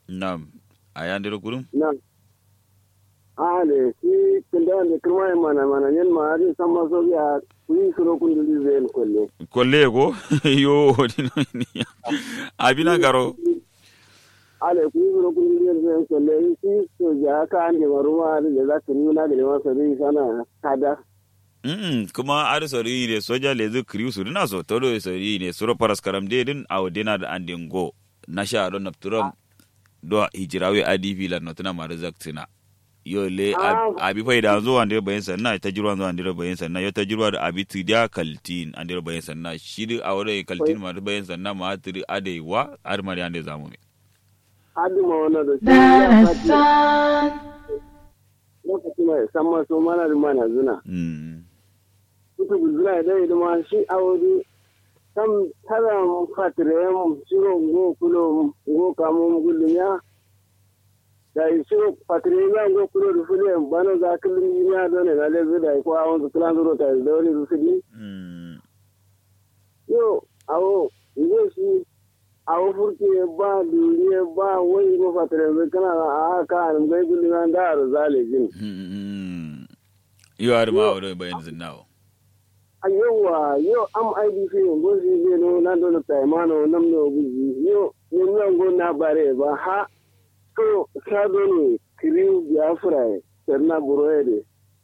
nam ayandiro kurum na ale si kunda ne kuma mana mana nyen ma ari sama so ya kuyi suro kundu zen kolle kolle ko yo dino ni abina garo ale kuyi suro kundu zen kolle si so ya ka ne maruma da za ka ni na da ma so ri sana kada Mm, kuma ar sori ne soja le zu kriu su na so todo sori ne suro paras karam de din aw dina da andin go na sha don napturam do hijirawe adifi la notuna marzaktina yo le Ah. abi fai da zo ande bayan sanna ta jirwa zo ande bayan sanna yo ta jirwa da abi tidia kaltin ande bayan sanna shiri awre kaltin ma bayan sanna ma tiri ade wa ar mari ande zamu me adu ma wannan da shi ya fati Darasan, lokaci mai sama so mana da mana zuna mm kuka guzura da da ma shi awodi kam tara fatire mu shiro go kulo go kamo gullunya da shiro fatire ya go kulo da fule bana za kullum ya da ne da zai da ko awon su kulan zuro ta da wani su di mm yo awo yo shi awo furke ba duniya ba wai ba fatire mai kana a haka an gai gullunya da arzale jin mm yo ar ma awre bayan zinnawo a yawa yau am idp yanzu shi zai no na dole taimano nam no guji yo yin nan go na bare ba ha to sa dole kiri biafra serna buroede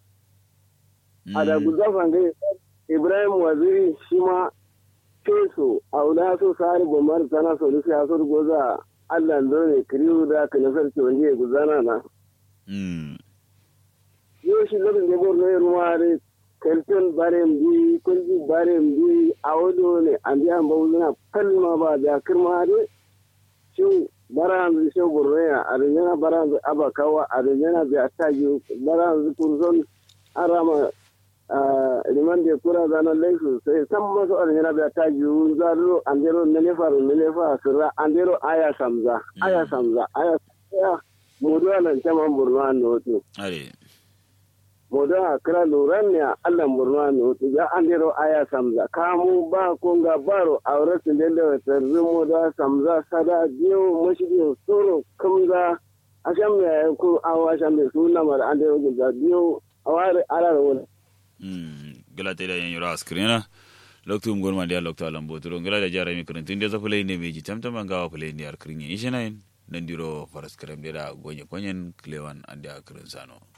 a da guzafa ga ibrahim waziri shi ma keso a wula so sari bomar tana so da ya so goza allah dole kiri da ka nasar ce wanda ya guzana na mm yo shi lobin da borno ya ruware kelton barem bi kulji barem bi awodo ne andi an bawuna kalma ba da kirma de shi baran shi borno ya arjana baran abakawa arjana bi ataji baran kurson arama liman de kura zana laifu sai san masu arjana bi ataji zaro andero nelefa nelefa sirra andero aya samza aya samza aya samza mudu alan chaman borno an noto are modo a kira luran ne a allah murna ne wato ya an dero aya samza kamu ba konga baro a wurin sun da da tarzi modo samza sada biyo mashigi soro kamza a shan mai yayin ko awa shan mai suna mara an dero gida biyo a wari ala da wani. mm gala te da yan yura askrina loktu ngor ma dia loktu alam boturo gala da jara mi krentin de zapule ne meji tamtama ngawa pule ni ar krinye ishenain nandiro faras krem de da gonye konyen klewan ande akrin sano